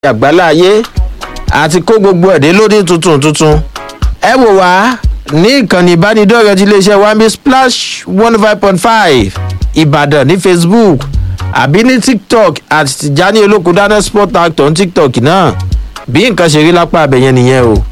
àgbálá ayé àti kó gbogbo ẹ̀dẹ́ lóní tuntun tuntun ẹ wò wá ní ìkànnì ìbánidọ́rẹ̀ẹ́ ti iléeṣẹ́ wambi splash one five point five ìbàdàn ní facebook àbí ní tiktok àti tìjání olókùn dáná sport actor ní tiktok náà bí nǹkan ṣe rí lápá abẹ̀yẹn nìyẹn o.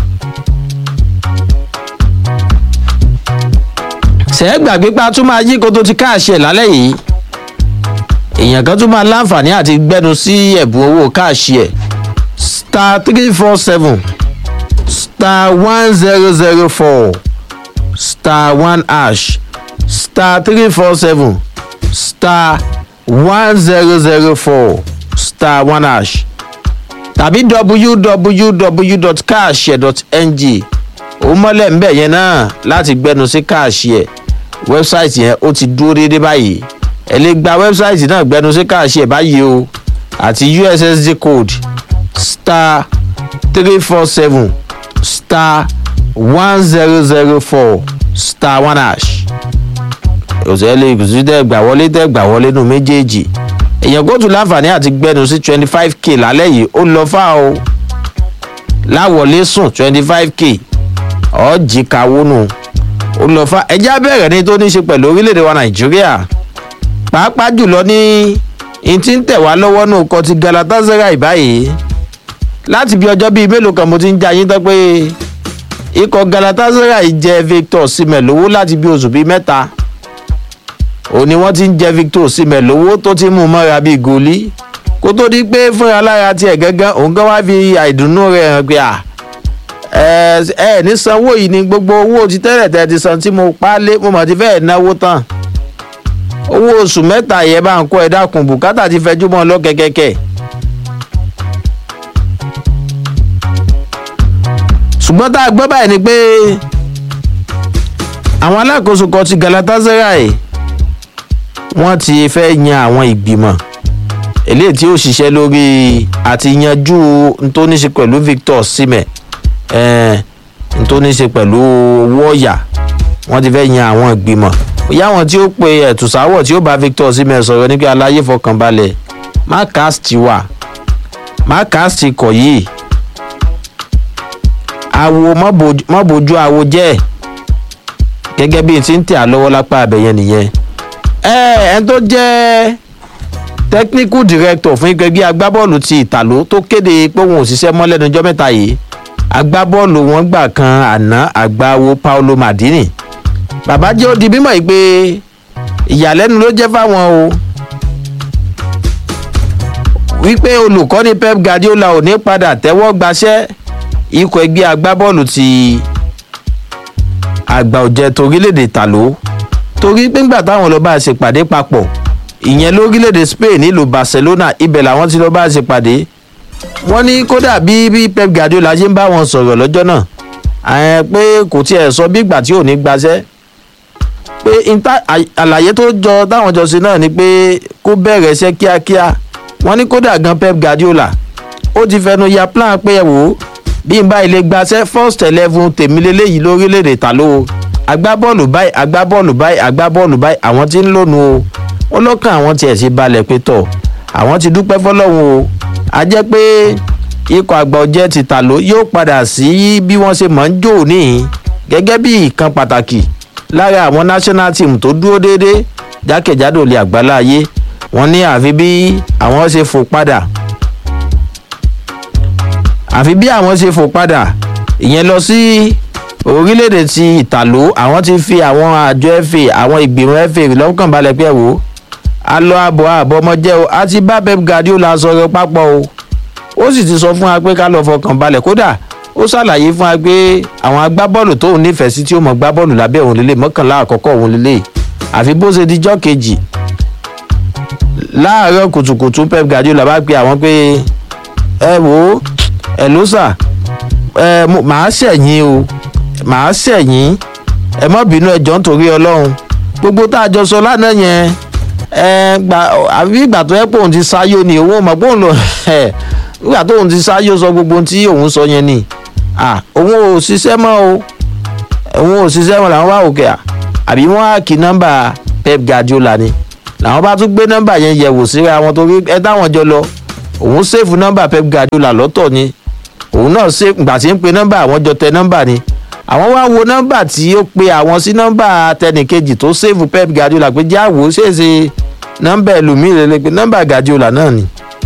ṣẹ́ gbàgbé pa tún máa yí koto ti káàṣì ẹ̀ lálẹ́ yìí èèyàn kan tún máa láǹfààní àti gbẹnu sí ẹ̀bùn owó káàṣì ẹ̀ star three four seven star one zero zero four star one hash star three four seven star one zero zero four star one hash tàbí www.cash.ng ó mọ́lẹ̀ ń bẹ̀ yẹn náà láti gbẹnu sí káàṣì ẹ̀ wẹ́bsáìtì yẹn ó ti dúró déédéé báyìí ẹ lè gba wẹ́bsáìtì náà gbẹnu sí káàṣì ẹ̀ báyìí o àti ussd code star three four seven star one zero zero four star one hash òṣèlú ìkùsù tẹ gbà wọlé tẹ gbà wọlé nù méjèèjì èèyàn kóòtù láǹfààní àti gbẹnu sí twenty five k lálẹ́ yìí ó lọ fà o láwọlé sùn twenty five k ọ̀ọ́jì kawónù ó lọ fà ẹjẹ́ abẹ́rẹ́ ní tó ní ṣe pẹ̀lú orílẹ̀-èdè wa nàìjíríà pàápàá jùlọ ní n ti ń tẹ̀ wá lọ́wọ́ nù kọ́ ti galatasaray báyìí láti bí ọjọ́ bíi mélòó kan mo ti ń jẹ́ ayé tán pé ikọ̀ galatasaray jẹ victor simẹ̀ lówó láti bí oṣù bíi mẹ́ta òun ni wọ́n ti ń jẹ victor simẹ̀ lówó tó ti mú mọ́ra bíi gòlí kó tó di pé fúnra lára tiẹ̀ gángan òun gan wá fi àìdùnnú rẹ̀ hàn pé à ẹ ẹ ní sanwó yìí ni gbogbo owó ti tẹ́lẹ̀ tẹ́ ti san tí mo pa lé mo mọ̀ ti fẹ́ẹ̀ náwó tán owó oṣù mẹ́ta yẹn bá ń kó ẹ dákun bùkátà ti fẹjú mọ́ lọ́kẹ́kẹ́kẹ́. ṣùgbọ́n tá a gbọ́ báyìí ni pé àwọn alákòóso kan ti galatasaray wọ́n ti fẹ́ yan àwọn ìgbìmọ̀ eléyìí tí ó ṣiṣẹ́ lórí àti yanjú ntóníṣe pẹ̀lú victor simẹ̀ ntóníṣe pẹ̀lú owó ọ̀yà wọ́n ti fẹ́ yan àwọn ìgbìmọ̀ bóyá àwọn tí ó pe ẹ̀tùsáwọ̀ tí ó bá victor simẹ̀ sọ̀rọ̀ ní pé aláyé fọkànbalẹ̀ má cast wà má cast kọ̀ yìí awo má bójú awo jẹ́ gẹ́gẹ́ bí ti ń tẹ̀ á lọ́wọ́ lápá abẹ́yẹn nìyẹn ẹ ẹ tó jẹ́ technical director fún ẹgbẹ́ agbábọ́ọ̀lù ti ìtàló tó kéde pé òun ò ṣiṣẹ́ mọ́ lẹ́nu ọjọ́ mẹ́ta yìí agbábọ́ọ̀lù wọn gbà kan àná àgbáwo paulo madini bàbá jẹ́ ó di mímọ̀ yìí pé ìyàlẹ́nu ló jẹ́ fáwọn o wípé olùkọ́ni pep guardiola ò ní padà tẹ́wọ́ gbaṣẹ́ ikọ̀ ẹgbẹ́ agbábọ́ọ̀lù ti àgbà òjẹ́ torílẹ̀-èdè tàló torí pé ńgbà táwọn lọ́ọ́ bá ṣèpàdé papọ̀ ìyẹn lórílẹ̀‐èdè spain nílùú barcelona ibẹ̀ làwọn ti lọ́ọ́ bá ṣe pàdé wọ́n ní kódà bí bí pep guardiola ṣe ń bá wọn sọ̀rọ̀ lọ́jọ́ náà àyẹn pé kò tiẹ̀ sọ bí ìgbà tí ò ní gbaṣẹ́ pé àlàyé tó jọ táwọn jọ sí náà ni pé kó bẹ̀rẹ̀ iṣẹ́ kíákíá wọ́n ní kódà gan pep guardiola ó ti fẹnu ya plan pé ẹ wò ó bí n bá ilé gbaṣẹ́ first eleven tèmi lélẹ́yìí lórílẹ̀‐èdè tàló agbábọ́ọ̀lù báyìí agbábọ́ọ̀lù báyìí agbábọ́ọ̀lù báyìí àwọn tí ń lónu o ó lọ́kàn àwọn tiẹ̀ ṣe balẹ̀ pé tọ̀ àwọn ti dúpẹ́ fọlọ́run o a jẹ́ pé ikọ̀ àgbà ọ̀jẹ̀ ti tà ló yóò padà sí bí wọ́n ṣe mọ̀ ń jò níhìn gẹ́gẹ́ bí ìkan pàtàkì lára àwọn national team tó dúró déédéé jákèjádò lè àgbálá ayé wọ́n ní àfi bí àwọn ṣe fò padà àfi bí àwọn ṣe fò padà ìyẹn lọ sí orílẹ̀-èdè ti ìtàló àwọn ti fi àwọn àjọ fa àwọn ìgbìmọ̀ fa lọ́kàn balẹ̀ pé wò ó alọ àbọ̀ àbọ̀ ọmọjẹ́ o àti bá pep guardiola sọ̀rọ̀ papọ̀ o ó sì ti sọ fún wa pé ká lọ fọkàn balẹ̀ kódà ó ṣàlàyé fún wa pé àwọn agbábọ́ọ̀lù tóun nífẹ̀ẹ́ sí tí ó mọ̀ gbábọ́ọ̀lù lábẹ́ òun lélẹ̀ mọ́kànlá àkọ́kọ́ òun lélẹ̀ àfi bó ṣe dijọ́ kejì láàárọ̀ kùtùkùtù pep guardiola bá pe àwọn pé ẹ wò ó ẹ ló sà ẹ màá ṣẹ̀yìn o màá ṣẹ̀yìn ẹ mọ́ bínú ẹjọ́ nítorí ọlọ́run gbogbo tá a jọ sọ lánàá yẹn ẹ gbà àbí ìgbà tó yẹ pé òun ti ṣáyó ni òun mọ̀ pé òun lọ ẹ ìgbà tó òun ti ṣáyó sọ gbogbo tí òun sọ yẹn ni à òun ò ṣiṣẹ́ mọ́ o òun ò ṣiṣẹ́ mọ́ làwọn bá òkè à àbí wọ́n á kí nọ́mbà pep guardiola ni làwọn bá tún gbé nọ́mbà yẹn yẹ̀wò síra wọn torí ẹ táwọn jọ lọ òun sèfù nọ́mbà pep guardiola lọ́tọ̀ ni òun náà ṣe gbà tí ń pe nọ́mbà àwọn jọ tẹ nọ́mbà ni àwọn wá wo nọ́mbà tí ó pe àwọn sí nọ́mbà tẹnìkejì tó sèfù pep guardiola pé jẹ́ àwò ṣèṣe nọ́mbà ẹlòmíì lè pe nọ́mbà guardiola náà ni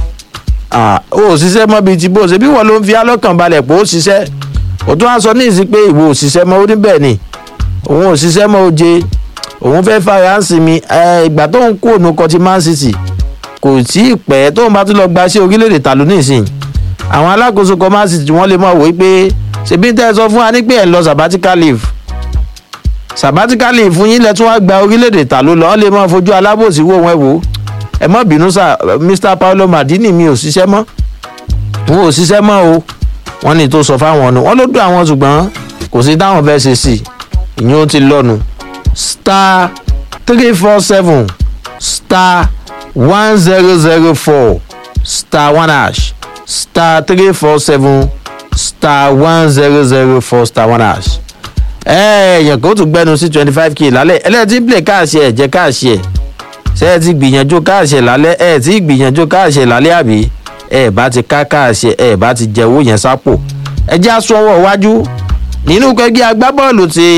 ó ṣiṣẹ́ mọ́ bíi ti bó ṣe bí wọ́n ló ń fi alọ́kàn balẹ̀ pé ó ṣiṣẹ́ òtún á sọ ní ìsìn pé ìwọ òṣìṣẹ́ mọ́ ó ní bẹ́ẹ̀ ni òun òṣìṣẹ́ mọ́ ó jẹ òun fẹ́ fara ń sinmi ìgbà tó ń kó òun kọtí man city kò tí ì pẹ́ tóun bá tún lọ gba sí orílẹ̀-èdè tàlú nísìn àwọn alákòóso kan man city wọ́n lè mọ̀ wí pé ṣèbí tẹ́ ẹ sọ fún wa ní pé ẹ̀ ń lọ sabbatical leave sabbatical leave fún yín lẹ́tún wá gba orílẹ̀-èdè tàlú lọ wọ́n lè mọ̀ fojú alábòsí wò wọ́n wò ẹ mọ̀ bínú sà mr paulo madini mi ò ṣiṣẹ́ mọ́ wọn ò ṣiṣẹ́ mọ́ o wọ́n ní tó sọ fáwọn ọ̀nà wọ́n ló dún àwọn ṣùgbọ́n kò sí táwọn fẹ́ ṣe sí ìyẹn ó ti lọ́nu star three four seven star one zero zero four star one hash star three four seven star one zero zero four star one hash. ẹ̀ẹ́dẹ̀yàn kò tún gbẹ́nu sí twenty five k lálẹ́ ẹlẹ́tí play káàṣì ẹ̀ jẹ́ káàṣì ẹ̀ ṣé ẹ ti gbìyànjú káàṣì ẹ̀ lálẹ́ ẹ̀ ti gbìyànjú káàṣì ẹ̀ lálẹ́ àbí ẹ̀ bá ti ká káàṣì ẹ̀ bá ti jẹ owó yẹn sápò ẹ jẹ́ aṣọ́wọ́ iwájú nínú kẹgbẹ́ agbábọ́ọ̀lù ti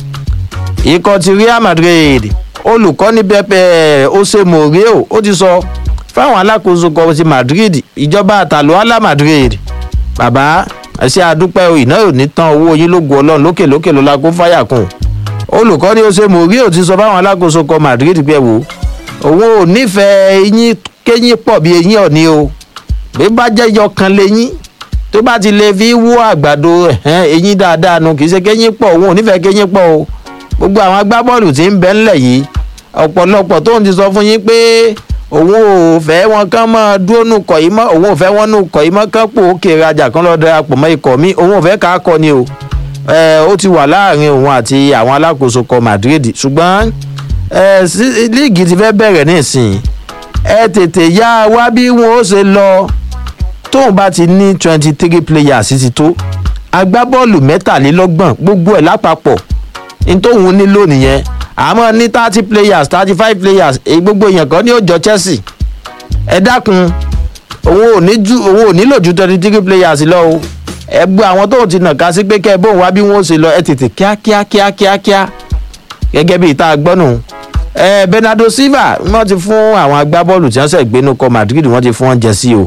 ikọ̀ ti real madrid olùkọ́ni pẹ́pẹ́ ose morio ó ti sọ fáwọn alákòóso kan ti madrid ìjọba àtàlù ala madrid bàbá ẹsẹ àdúpẹ́ iná ò ní tán owó yín lógun ọlọ́run lókè lókè ló la kó fáyà kùn olùkọ́ni ose morio ti sọ fáwọn alákòóso kan madrid pé wò òun ò nífẹ̀ẹ́ eyín kéyín pọ̀ bí eyín ọ̀ní o bí bá jẹ́ yọkan lẹ́yìn tó bá ti lè fi wú àgbàdo eyín dáadáa nu kì í ṣe kéyín pọ̀ òun ò nífẹ̀ẹ́ kéyín pọ̀ o gbogbo àwọn agbábọ́ọ̀lù tí ń bẹ ńlẹ̀ yìí ọ̀pọ̀lọpọ̀ tóun ti sọ fún yín pé òun ò fẹ́ wọn kán mọ́ dúró nù kọ̀ yìí mọ́ òun ò fẹ́ wọn nù kọ̀ yìí mọ́ kán pò ó kéré ajá kan lọ́ọ́ darapọ̀ mọ́ ikọ̀ mi òun ò fẹ́ ká kọ́ ni o ó ti wà láàrin òun àti àwọn alákòóso kọ madrid ṣùgbọ́n líìgì ti fẹ́ bẹ̀rẹ̀ nísìnyí ẹ tètè yá wá bí wọn ó ṣe lọ tóun bá ti ní twenty three players ti tó agbábọ́ọ̀lù mẹ́tàlélọ́gbọ̀n gbogbo ẹ̀ lápapọ̀ nítòhun nílò nìyẹn àmọ́ ní thirty players thirty five players èyí gbogbo èèyàn kan ní ó jọ chelsea ẹ dákun òun ò ní ju òun ò nílò ju twenty three players lọ o ẹ gbọ́ àwọn tóun ti nà ká sí pé kẹ́ ẹ bóun wá bí wọ́n ó ṣe lọ ẹ tètè kíákíá kíákíá kíá gẹ́gẹ́ bí ìta gbọ́nù ẹ bernardo silva wọ́n ti fún àwọn agbábọ́ọ̀lù tí wọ́n ṣẹ̀ gbénu kọ madrid wọ́n ti fún wọn jẹ sí o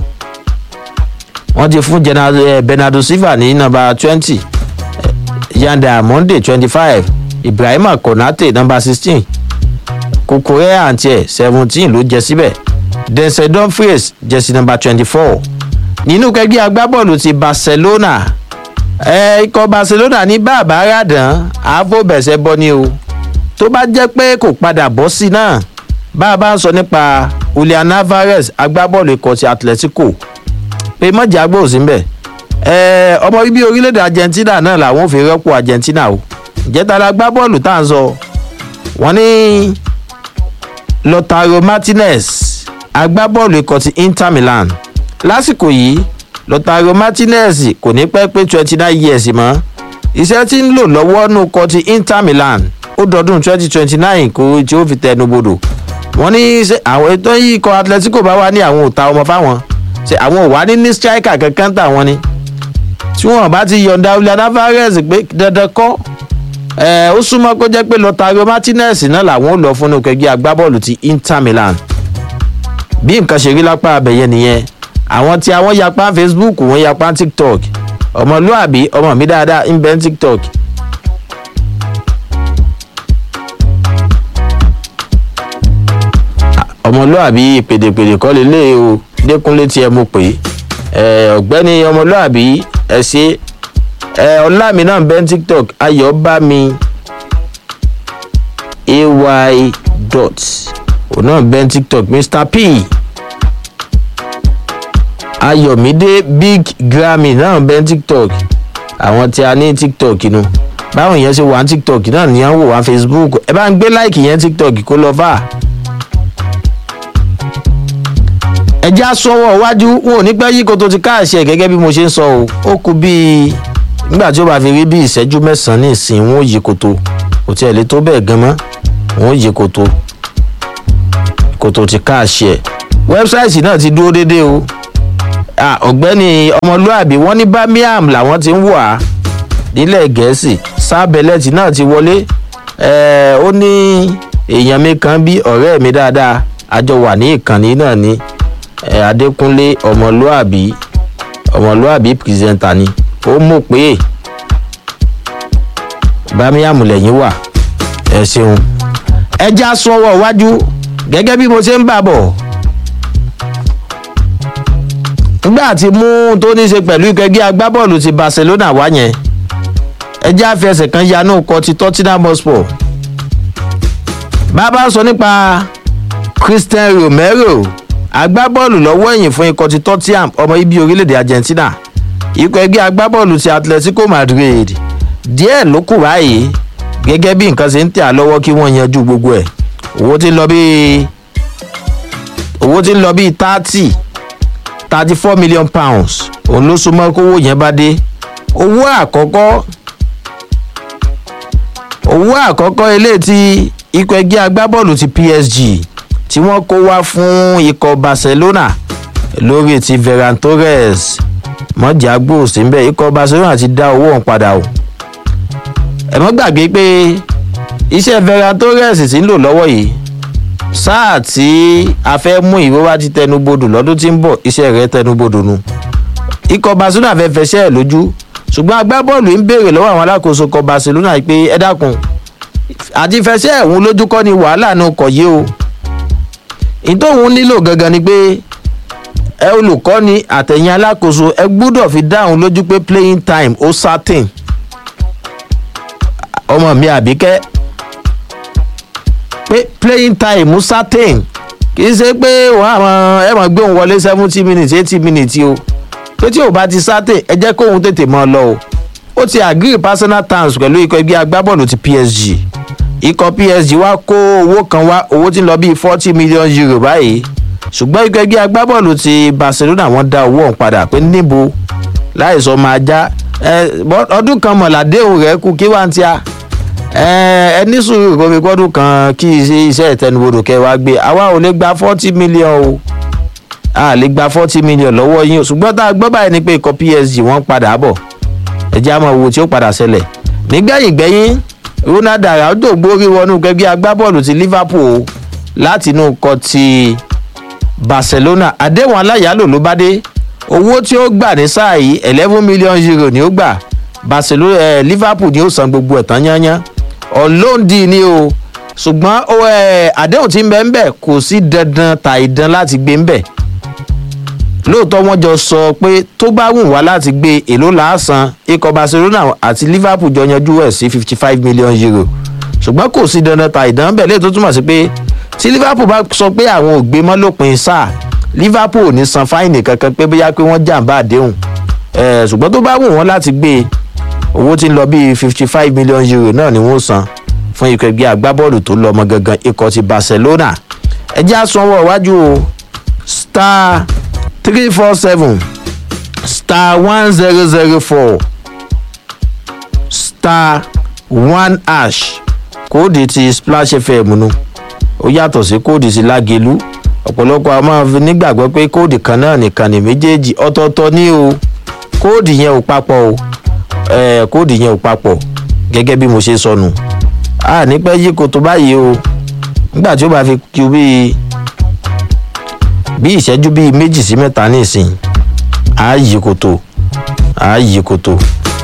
wọ́n ti fún bernardo silva ní nọmba twenty yanda monday twenty five ibrahima konate nọmba sixteen kokore àǹtí seventeen ló jẹ síbẹ̀ denzel dumfries jẹ́sí nọmba twenty four nínú kẹgbẹ́ agbábọ́ọ̀lù ti barcelona ẹ ikọ̀ barcelona ní bàbá ràdán ààbò bẹ̀sẹ̀ bọ́ ni o tó bá jẹ́ pé kò padà bọ́ sí náà bá a bá ń sọ nípa julian alvarez agbábọ́ọ̀lù ikọ̀ ti atletico pé mọ̀jà gbòò sí mbẹ̀ ẹ ọmọ bíbí orílẹ̀-èdè argentina náà làwọn ò fi rọ́pò argentina o ìjẹta la gbá bọ́ọ̀lù tá à ń sọ wọ́n ní lotaro martinez agbábọ́ọ̀lù ikọ̀ ti inter milan lásìkò yìí lotaro martinez kò ní pẹ́ pé twenty nine years mọ́ iṣẹ́ tí ń lò lọ́wọ́ nù kọ́ ti inter milan ó dọdún twenty twenty nine kó tí ó fi tẹnu bodò wọ́n ní àwọn ètò yìí kọ atletico bá wà ní àwọn òta ọmọ fáwọn ṣe àwọn ò wá ní ní striker kankan tà wọ́n ni tí wọ́n bá ti yọ̀ǹda julian alvarez pé dandan kọ́ ẹ ó súnmọ́ kó jẹ́ pé lọ́tàrí martinez náà làwọn ò lọ fún ẹgbẹ́ agbábọ́ọ̀lù ti inter milan bí nǹkan ṣe rí lápá abẹ́yẹ nìyẹn àwọn tí àwọn yapa facebook wọ́n yapa tiktok ọmọlúàbí ọmọ mi dáadáa ń bẹ́ tiktok. ọmọlúàbí pèdèpèdè kọ́ lélẹ̀ o dẹ́kunlé tí ẹ mú pé ọ̀gbẹ́ni ọmọlúàbí ẹ ṣe ẹ ọlámi náà bẹ́ tiktok ayọ̀ bá mi ay dot òun náà bẹ́ tiktok mr p ayọ̀mídé big grammy náà bẹ́ tiktok àwọn tí a ní tiktok nu báwọn yẹn ṣe wà ní tiktok náà ní àwọn wò wá facebook ẹ bá ń gbé láìkì yẹn tiktok kó lọ fà. ẹjẹ́ àsọwọ́ iwájú wọn ò ní pẹ́ yí koto ti káàṣì ẹ̀ gẹ́gẹ́ bí mo ṣe ń sọ o ó kú bíi nígbà tí ó bá fi rí bí ìṣẹ́jú mẹ́sàn-án ní ìsìn wọn ò yí koto kò tí ẹ̀ lè tó bẹ́ẹ̀ gan mọ́ wọn ò yí koto koto ti káàṣì ẹ̀ wẹ́bsáìtì náà ti dúró déédéé o Ah, ọ̀gbẹ́ni ọmọlúàbí wọ́n ní birmingham làwọn ti ń wà á nílẹ̀ gẹ̀ẹ́sì sábẹ́lẹ́tì náà ti wọlé Eh, ó ní èèyàn mi kan bí ọ̀rẹ́ mi dáadáa àjọ wà ní ìkànnì náà ní eh, adékúnlé ọmọlúàbí ọmọlúàbí pírẹsẹ̀ntà ni ó mọ̀ pé birmingham lẹ́yìn wà ẹ ṣeun ẹ já sọ́wọ́ iwájú gẹ́gẹ́ bí mo ṣe ń bà bọ̀ nígbà tí mú tó ní í ṣe pẹ̀lú ìkẹgbẹ́ agbábọ́ọ̀lù ti barcelona wá yẹn ẹjẹ́ àfẹsẹ̀ kan yanú kọ ti tottenham hotspur bàbá sọ nípa christian romero agbábọ́ọ̀lù lọ́wọ́ ẹ̀yìn fún ikọ̀ ti tottenham ọmọ ibi orílẹ̀-èdè argentina ikọ̀ ẹgbẹ́ agbábọ́ọ̀lù ti atletico madrid díẹ̀ ló kù báyìí gẹ́gẹ́ bí nǹkan ṣe ń tẹ̀ á lọ́wọ́ kí wọ́n yanjú gbogbo ẹ̀ owó ti ń lọ bíi owó ti ń lọ bíi thirty thirty four million pounds òun ló súnmọ́ kówó yẹn bá dé owó àkọ́kọ́ owó àkọ́kọ́ eléyìí tí ikọ̀ ẹgbẹ́ agbábọ́ọ̀lù ti psg tí wọ́n kó wá fún ikọ̀ barcelona lórí ti ferran torres mọ́jà gbòòsì ń bẹ̀ ikọ̀ barcelona ti dá owó ọ̀hún padà o ẹ mọ́ gbàgbé pé iṣẹ́ ferran torres ti ń lò lọ́wọ́ yìí sáà tí a fẹ́ mú ìwé wá ti tẹnubodò lọ́dún tí ń bọ̀ iṣẹ́ rẹ̀ tẹnubodò nu ikọ̀ barcelona fẹ́ fẹsẹ̀ ẹ̀ lójú ṣùgbọ́n agbábọ́ọ̀lù ń béèrè lọ́wọ́ àwọn alákòóso ikọ̀ barcelona pé ẹ dákun àti fẹsẹ̀ ẹ̀hún lójú kọ́ ni wàhálà náà kọ̀ yé o ìtòhun nílò gangan ni pé ẹ olùkọ́ni àtẹ̀yìn alákòóso ẹ gbúdọ̀ fi dáhùn lójú pé playing time ó certain ọmọ mi àbíkẹ́ pé playing time certain kì í ṣe pé wọ́n àwọn ẹ mọ̀ gbé òun wọlé seventy minutes eighty minutes o pé tí ò bá ti certain ẹ jẹ́ kóun tètè mọ́ ọ lọ o ó ti agree personal terms pẹ̀lú ikọ̀ ẹgbẹ́ agbábọ́ọ̀lù ti psg ikọ̀ psg wá kó owó kan wá owó tí ń lọ bíi forty million euro báyìí ṣùgbọ́n ikọ̀ ẹgbẹ́ agbábọ́ọ̀lù ti barcelona wọ́n dá owó ọ̀hún padà pé níbo láìsọ máa já ọdún kan mọ̀ládéhùn rẹ̀ kú kí wá ń tíya ẹ ní sùúrù kó fi gbọ́dún kan kí iṣẹ́ ìtẹnubodò kẹwàá gbé àwa ò lè gba forty million o a lè gba forty million lọ́wọ́ yín o ṣùgbọ́n tá a gbọ́ báyìí ni pé ikọ̀ psg wọ́n padà bọ̀ ẹ jẹ́ àmọ́ owó tí ó padà ṣẹlẹ̀ nígbẹ̀yìn gbẹ̀yìn ronald araujo gbórí wọnú gẹ́gẹ́ agbábọ́ọ̀lù ti liverpool láti inú kọ ti barcelona àdéhùn aláyàálò ló bá dé owó tí ó gbà ní sáà yìí eleven million euro ni ó gbà barcelona eh, liverpool ni ó san gbogbo ẹ̀ tán yányán ọlọ́ọ̀dì ni o ṣùgbọ́n àdéhùn tí ń bẹ́ ń bẹ̀ kò sí dandan tàìdán láti gbé ń bẹ̀ lóòótọ́ wọ́n jọ sọ pé tó bá wù wá láti gbé èlò làásán ikọ̀ barcelona àti liverpool jọ yanjú ẹ̀ sí fifty five million euro ṣùgbọ́n kò sí dandan ta ìdán bẹ́ẹ̀ lè tó túmọ̀ sí pé tí liverpool bá sọ pé àwọn ò gbé mọ́ lópin sáà liverpool ò ní san fáìnì kankan pé bóyá pé wọ́n jàǹbá àdéhùn ṣùgbọ́n tó bá wù wọ́n láti gbé owó tí ń lọ bíi fifty five million euro náà ni wọ́n san fún ikọ̀ ẹgbẹ́ agbábọ́ọ̀lù tó lọ ọmọ gangan ikọ̀ ti barcelona ẹjẹ́ àsanwó iwájú o star three four seven star one zero zero four star one ash kóòdì ti splash fm nu ó yàtọ̀ sí kóòdì ti lágelu ọ̀pọ̀lọpọ̀ a máa fi nígbàgbọ́ pé kóòdì kan náà nìkan ní méjèèjì ọ̀tọ̀ọ̀tọ̀ ní o kóòdì yẹn ò papọ̀ o ẹ̀ẹ́ kóòdì yẹn ò papọ̀ gẹ́gẹ́ bí mo ṣe sọnù a ní pẹ́ yí koto báyìí o nígbà tí ó bá fi kú bíi bí ìṣẹ́jú bíi méjì sí mẹ́ta nísìn á yí koto á yí koto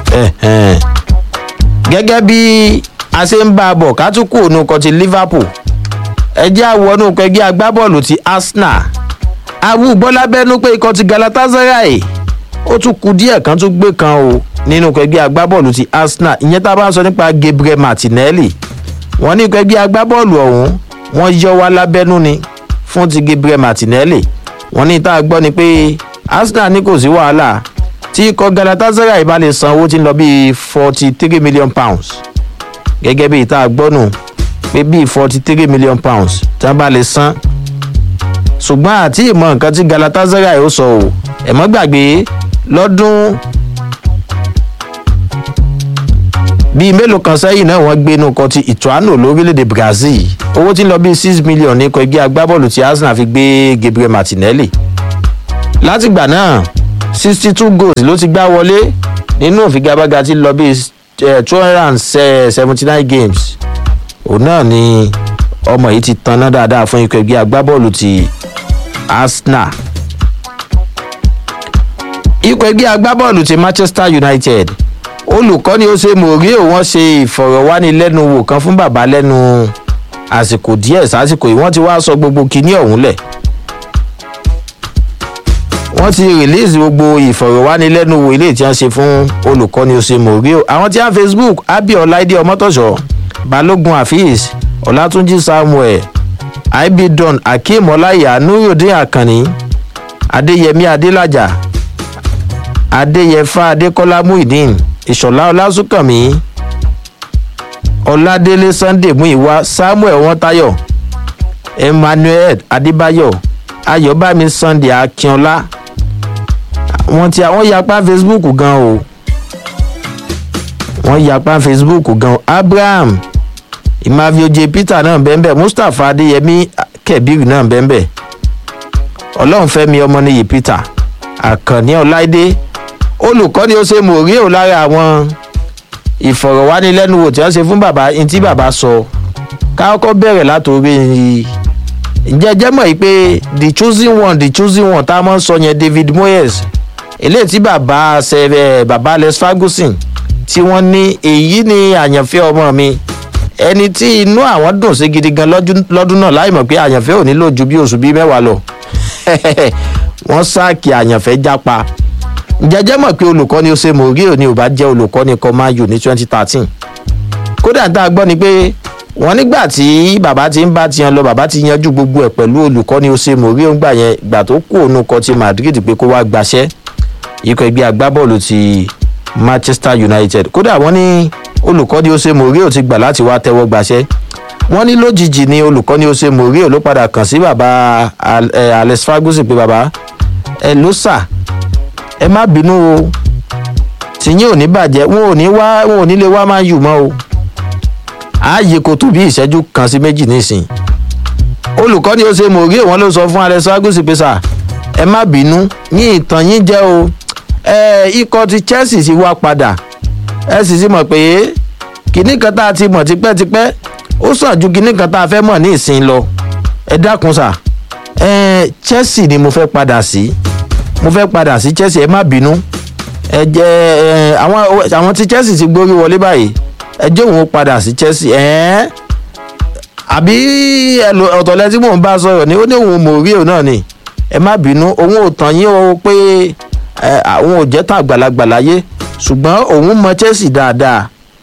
gẹ́gẹ́ bí a ṣe ń bá a bọ̀ ká tún kú òun kan ti liverpool ẹ jẹ́ àwọnú pẹ̀gí agbábọ́ọ̀lù ti arsenal awu bọ́lábẹ́nu pé ikọ̀ ti galatasaray ó tún ku díẹ̀ kan tún gbé kan o nínú pẹ̀gí agbábọ́ọ̀lù ti arsenal ìyẹn tá a bá ń sọ nípa gabriel martinelli wọ́n ní pẹ̀gí agbábọ́ọ̀lù ọ̀hún wọ́n yọ wá lábẹ́nú ni fún ti gabriel martinelli wọn ní tá a gbọ́ ni pé arsenal ní kò sí wàhálà tí ikọ̀ galatasaray bá lè san owó tí ń lọ bíi forty three million pounds gẹ́gẹ́ bíi tá a gbọ́ nù pé bíi forty three million pounds tí wọ́n bá lè san ṣùgbọ́n àti ìmọ̀ nǹkan tí galatasaray ó sọ o ẹ̀ mọ́ gbàgbé lọ́dún bíi mélòó kan sẹ́yìn náà wọ́n gbé inú kan ti ìtúánù lórílẹ̀‐èdè brazil owó tí ń lọ bíi six million ní ikọ̀ ẹgbẹ́ agbábọ́ọ̀lù tí arsenal fi gbé gabriel martinelli látìgbà náà sixty two goals ló ti gbá wọlé nínú ìfigagbága tí lọ bíi two hundred and seventy nine games òun náà ni ọmọ yìí ti tanná dáadáa fún ikọ̀ ẹgbẹ́ agbábọ́ọ̀lù ti arsenal ikọ̀ ẹgbẹ́ agbábọ́ọ̀lù ti manchester united olùkọ́ni ó ṣe mòrí òun ṣe ìfọ̀rọ̀wánilẹ́nuwò kan fún bàbá lẹ́nu àsìkò díẹ̀ sásìkò yìí wọ́n ti wá sọ gbogbo kinní ọ̀hún lẹ̀ wọ́n ti release gbogbo ìfọ̀rọ̀wánilẹ́nuwò ilé tí wọ́n ṣe fún olùkọ́ni ó ṣe mòrí o àwọn tí wọ́n facebook abiola ide ọmọtọ̀ṣọ́ balógun afeez ọlátúnjì samuel ibidon akeem ọláyà nurudin akanni adéyẹmí adélájà adéyẹfà adékọlá muhideen ìṣọ̀lá ọlásùnkànmí ọládélé sunday muiwa samuel wọntayọ emmanuel adébáyọ ayọbámi sunday akínọlá wọn ti àwọn yapa facebook gan o wọn yapa facebook gan o abraham ìmàfíòjè peter náà bẹ́ẹ̀ mustapha adéyẹmí kẹbíru náà bẹ́ẹ̀ ọlọ́runfẹ́mi ọmọnìyí peter àkànní ọláìdé olùkọ́ni ó ṣe mòrí ò lára àwọn ìfọ̀rọ̀wánilẹ́nuwò tí wọ́n ṣe fún bàbá ní tí bàbá sọ káàkọ́ bẹ̀rẹ̀ látòrí jẹjẹ́ mọ̀ yìí pé the chosen one the chosen one tá a mọ̀ ń sọ yẹn david moyes eléyìí tí bàbá ṣe bàbá alex ferguson tí wọ́n ní èyí ni àyànfẹ́ ọmọ mi ẹni tí inú àwọn dùn sí gidi gan lọ́dún náà láì mọ̀ pé àyànfẹ́ ò nílò ju bí oṣù bíi mẹ́wàá lọ wọ́n sáàkì àyànfẹ́ jápa jẹjẹ mọ̀ pé olùkọ́ni ose morio ni ò bá jẹ́ olùkọ́ni kọ́máyò ní twenty thirteen kódà tá a gbọ́ ni pé wọ́n nígbà tí bàbá ti ń bá tiyan lọ bàbá ti yanjú gbogbo ẹ̀ pẹ̀lú olùkọ́ni ose morio ńgbà yẹn gbà tó kú òun kọ ti madrid pé kó wá gbaṣẹ́ ikọ̀ ẹgbẹ́ agbábọ́ọ̀lù ti manchester united kódà wọ́n ní olùkọ́ni ose morio ti gbà láti wá tẹ́wọ́ gbaṣẹ́ wọ́n ní lójijì ni olùkọ́ni ose morio ló padà kàn sí bàbá alex ferguson pé bàbá ẹ ló sà ẹ má bínú o tìyín ò ní bàjẹ́ wọn ò ní wá wọn ò ní lè wá máa yù mọ́ o ààyè kò tó bí ìṣẹ́jú kan sí méjì nísìn olùkọ́ni ó ṣe mòrí wọn ló sọ fún alex ferguson pé sà ẹ má bínú ní ìtàn yín jẹ́ o ẹ ikọ̀ ti chelsea ti wá padà ẹ sì ti mọ̀ pé kinní kan tá a ti mọ̀ tipẹ́tipẹ́ ó sàn ju kinní kan tá a fẹ́ mọ̀ ní ìsìn lọ ẹ dákun sà ẹ chelsea ni mo fẹ́ padà sí. Si mo fẹ́ padà sí chelsea ẹ má bínú ẹ jẹ ẹ àwọn àwọn tí chelsea ti gbórí wọlé báyìí ẹ jẹ́ òun padà sí chelsea ẹ̀ àbí ọ̀tọ̀lẹ́ tí mò ń bá sọ̀rọ̀ ni ó ní òun mò rí òun náà ni ẹ má bínú òun ò tàn yín o pé àwọn ò jẹ́ tàn àgbàlagbà láyé ṣùgbọ́n òun mọ chelsea dáadáa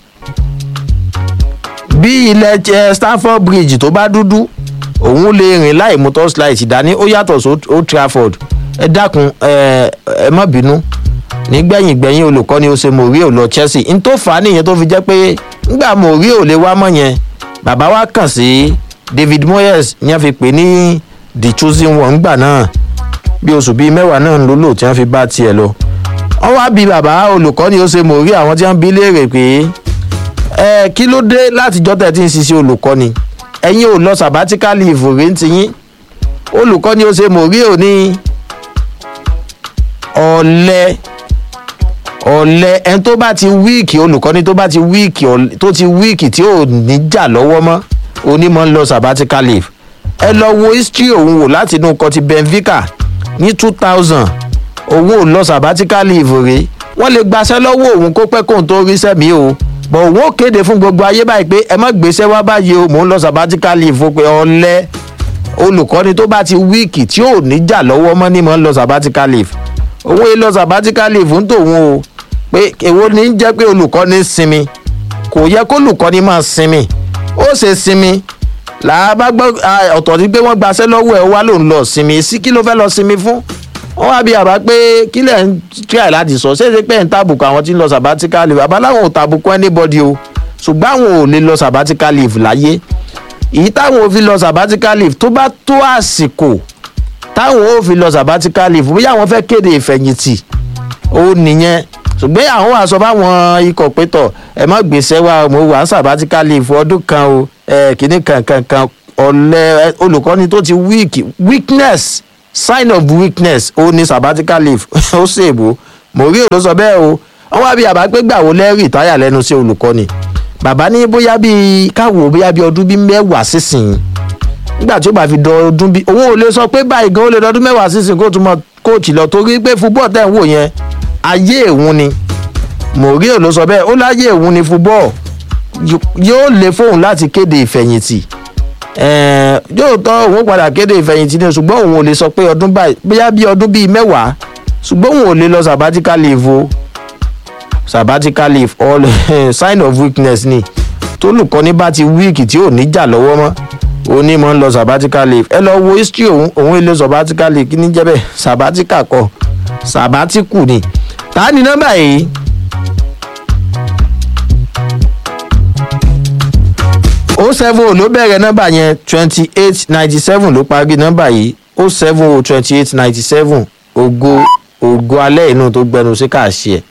bí ilẹ̀ stanford bridge tó bá dúdú òun lè rìn láì mú torchlight dání ó yàtọ̀ sí old trafford ẹ dákun ẹ ẹ má bínú nígbẹ̀yìn gbẹ̀yìn olùkọ́ni ó ṣe mòríò lọ chelsea n tó fà á nìyẹn tó fi jẹ́ pé ngbà mòríò lè wá mọ̀ yẹn bàbá wa kàn sí david moyes ní wọ́n fi pè ní the chosen one ngbà náà bí oṣù bíi mẹ́wàá náà ló lò tí wọ́n fi bá tiẹ̀ lọ wọ́n wá bí bàbá olùkọ́ni ó ṣe mòríò àwọn tí wọ́n bí léèrè pé ẹ kí ló dé látijọ́ tẹ̀ tí ń ṣiṣẹ́ olùkọ́ni ẹ̀yin ò lọ sabbatical leave rèé ti yín olùkọ́ni ó ṣe mòríò ní ọ̀lẹ́ ọ̀lẹ́ ẹni tó bá ti wíìkì olùkọ́ni tó bá ti wíìkì tó ti wíìkì tí ò ní jà lọ́wọ́ mọ́ onímọ̀ ń lọ sabbatical leave ẹ lọ wo history òun wò láti inú kọtí benfica ní two thousand òun ò lọ sabbatical leave rèé wọ́n lè gbaṣẹ́ lọ́wọ́ òun kó pẹ́ kóun tó rí sẹ́mi o bọ̀ òun ò kéde fún gbogbo ayé báyìí pé ẹ má gbéṣẹ́ wá báyìí o mò ń lọ sabbatical leave o pé ọ̀lẹ́ olùkọ́ni tó bá ti wíìkì tí ò ní jà lọ́wọ́ mọ́ ní mọ̀ ń lọ sabbatical leave òun èlò sabbatical leave ń tòun o pé èwo ní jẹ́ pé olùkọ́ni sinmi kò yẹ kó olùkọ́ni máa sinmi ó ṣe sinmi làbá gbọ́ ọ̀tọ̀ ní pé wọ́n gbaṣẹ́ lọ́wọ́ ẹ̀ wá lòun lọ sinmi sí kí ló fẹ́ lọ sinmi fún wọ́n wá bí àbá pé kí lẹ̀ ń try láti sọ ṣé ṣe pé ń tàbùkù àwọn tí ń lọ sabbatical leave àbá láwọn ò tàbùkù anybody o ṣùgbọ́n àwọn ò lè lọ sabbatical leave láyé èyí táwọn ò fi lọ sabbatical leave tó bá tó àsìkò táwọn ò fi lọ sabbatical leave bóyá àwọn fẹ́ kéde ìfẹ̀yìntì ó nìyẹn ṣùgbọ́n àwọn wà sọ fáwọn ikọ̀ pétọ̀ ẹ má gbèsè wa mo wà ń sabbatical leave ọdún kan o kìíní kankan kan ọ̀lẹ́ olùkọ́ni tó ti weak weakness sign of weakness ó ní sabbatical leave ó ṣèbò mourinho ló sọ bẹ́ẹ̀ o wọ́n wá bí àbá pé gbàwó lẹ́rìí táyà lẹ́nu sí olùkọ́ni bàbá ní bóyá bíi káwò bóyá bíi ọdún bíi mẹ́wàá sísìn nígbà tí ó bá fi dọ ọdún bíi owó ò lè sọ pé báyìí gan ó lè dọdún mẹ́wàá sísìn kó tún mọ kóòtù lọ torí pé fúbọ́ọ̀ tẹ̀ ń wò yẹn ayé òun ni mourinho ló sọ bẹ́ẹ̀ ó láyé òun ni fúbọ́ọ̀ yóò lè fóun láti kéde ìfẹ̀yìntì yóò tọ́ òun padà kéde ìfẹ̀yìntì ni ṣùgbọ́n òun ò lè sọ pé ọdún báyìí bóyá bíi ọdún bíi mẹ́wàá ṣùgbọ́n òun ò lè lọ sabbatical leave o sabbatical leave all sign of weakness ni tólùkọ́ni bá ti wíìkì tí ò ní jà lọ́wọ́ mọ́ òní mọ̀ ń lọ sabbatical leave ẹ lọ wo history òun òun ilé sabbatical leave kí ní jẹ́ bẹ́ẹ̀ sabbatical kọ sabbatical ni ta ni nọ́mbà yìí. o seven o ló bẹ̀rẹ̀ nọ́mbà yẹn twenty eight ninety seven ló parí nọ́mbà yìí o seven o twenty eight ninety seven ògo ògo alẹ́ inú tó gbẹnu sí káàṣì ẹ̀.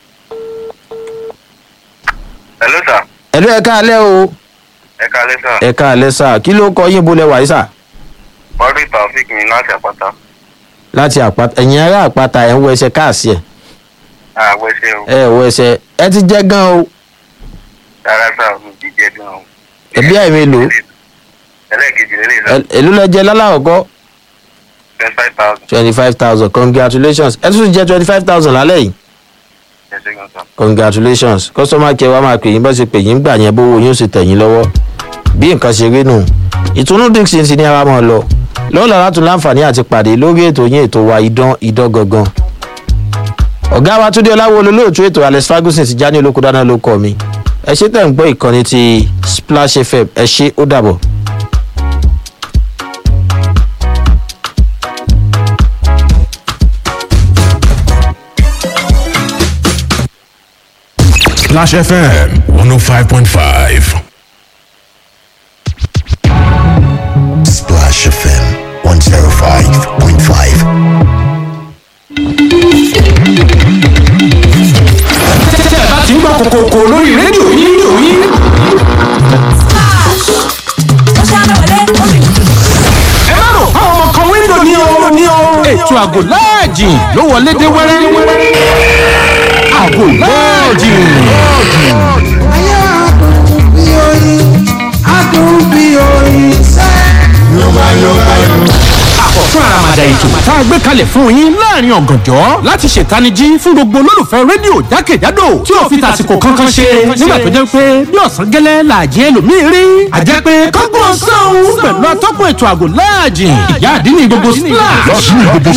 hello sir ẹ̀lú ẹ̀ka alẹ́ o ẹ kalẹ sir ẹ̀ka alẹ́ sà kí ló kọ yín bolẹ̀ wáyé sà mọ́rí taofik ní láti àpáta láti àpáta ẹ̀yìn ará àpáta ẹ̀ ń wọ ẹsẹ̀ káàṣì ẹ̀ àwẹ̀ ṣe o ẹ̀ wọ ẹsẹ̀ ẹ ti jẹ́ gan o rárá sir mi jíjẹ gan o. ẹbí àìmí lò ó ẹlẹ́ẹ̀kejì lélẹ̀ sir èló lẹ jẹ lálàkọ́kọ́ twenty five thousand twenty five thousand congratulations ẹ tún jẹ twenty five thousand lálẹ́ yìí ẹ ṣe gan sir. congratulations customer care wa máa pè yín bá ṣe pè yín gbà yẹn bówó yín ó sì tẹ̀ yín lọ́wọ́ bí nǹkan ṣe rí nù ìtùnú dixon ti ní ara mọ́ ọ lọ lọ́wọ́ lára tún láǹfààní àti pàdé lórí ètò yín ètò wa idán idán gangan ọ̀gá wa túndé ọláwo olólùtú ètò alex ferguson ti já ní olóko dáná ló kọ́ mi ẹ ṣe tẹ̀ ń gbọ́ ìkànnì ti splash fm ẹ ṣe ó dàbọ̀. Splash FM 105.5. Splash FM 105.5. tẹ́ ẹ bá ti ń gbọ́ kòkòkò lórí rédíò yín rédíò yín. ẹ má rò àwọn ọmọ kan wíńdò ní o ní o. ètò àgò láàjì ló wọlé dé wẹ́rẹ́. àgò láàjì. Ayé adùn bí oyin, adùn bí oyin sẹ́. Yorùbá Yorùbá Yorùbá. àkọ́tún àràmàdà ètò tá a gbé kalẹ̀ fún yín láàrin ọ̀gànjọ́ láti ṣètanijí fún gbogbo olólùfẹ́ rédíò jákèjádò tí ò fi tàsìkò kankan ṣe nígbà tó jẹ́ pé bí ọ̀sán gẹ́lẹ́ làjẹ́ ẹlòmíì rí àjẹ́ pé kọ́gbọ́n sọ́hún pẹ̀lú atọ́kùn ètò àgò láàjì ìyá àdínní gbogbo splash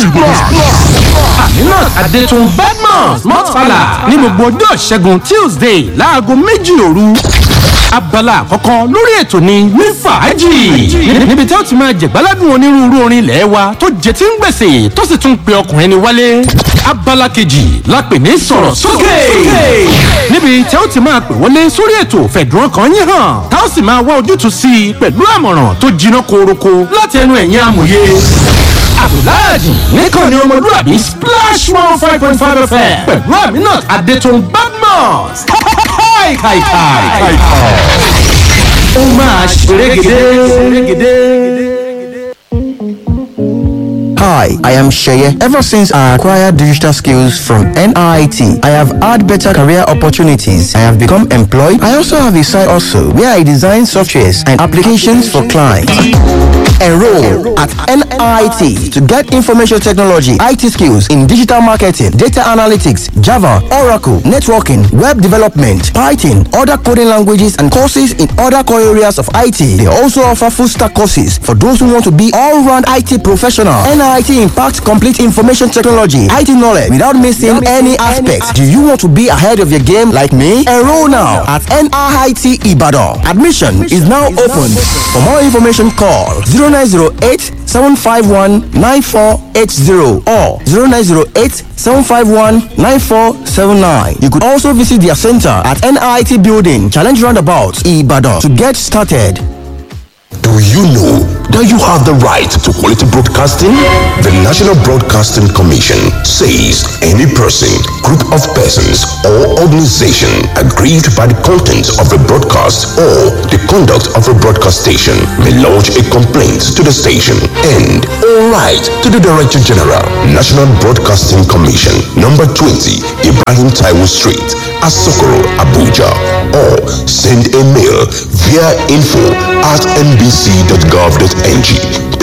aminat adetun badmus mọ́tfàlà ní gbogbo ọjọ́ ìṣẹ́gun tuesday láago méjì òru abala àkọ́kọ́ lórí ètò ni ní fàájì níbi tí ó ti máa jẹ̀gbáládùn onírúurú orin ilẹ̀ wa tó jẹ tí ń gbèsè tó sì tún pe ọkùnrin ni wálé abala kejì la pè ní sọ̀rọ̀ sókè níbi tí ó ti máa pè wọlé sórí ètò fẹ̀dùn ọkàn yín hàn tá ó sì máa wá ojútùú sí i pẹ̀lú àmọ̀ràn tó jiná koroko láti ẹnu ẹ̀yìn amòye abdulhadi nìkan ni ọmọlúwàbí splash one five point five fm pẹ̀lú aminat adetun badmus káìkàìkàì. ó máa ṣerégedé. Hi, I am Sheye. Ever since I acquired digital skills from NIT, I have had better career opportunities. I have become employed. I also have a side also where I design softwares and applications for clients. Enroll at NIT to get information technology, IT skills in digital marketing, data analytics, Java, Oracle, networking, web development, Python, other coding languages, and courses in other core areas of IT. They also offer full stack courses for those who want to be all round IT professional. NIT impacts complete information technology, IT knowledge without missing any aspect. Do you want to be ahead of your game like me? Enroll now at NIT Ibadan. Admission is now open. For more information, call 0908 751 9480 or 0908 751 9479. You could also visit their center at NIT Building, Challenge Roundabout, Ibadan to get started. Do you know that you have the right to quality broadcasting? The National Broadcasting Commission says any person, group of persons, or organization aggrieved by the content of a broadcast or the conduct of a broadcast station may lodge a complaint to the station and all right to the Director General, National Broadcasting Commission, number 20, Ibrahim Taiwo Street, Asokoro, Abuja, or send a mail via info at nbc.gov.ng.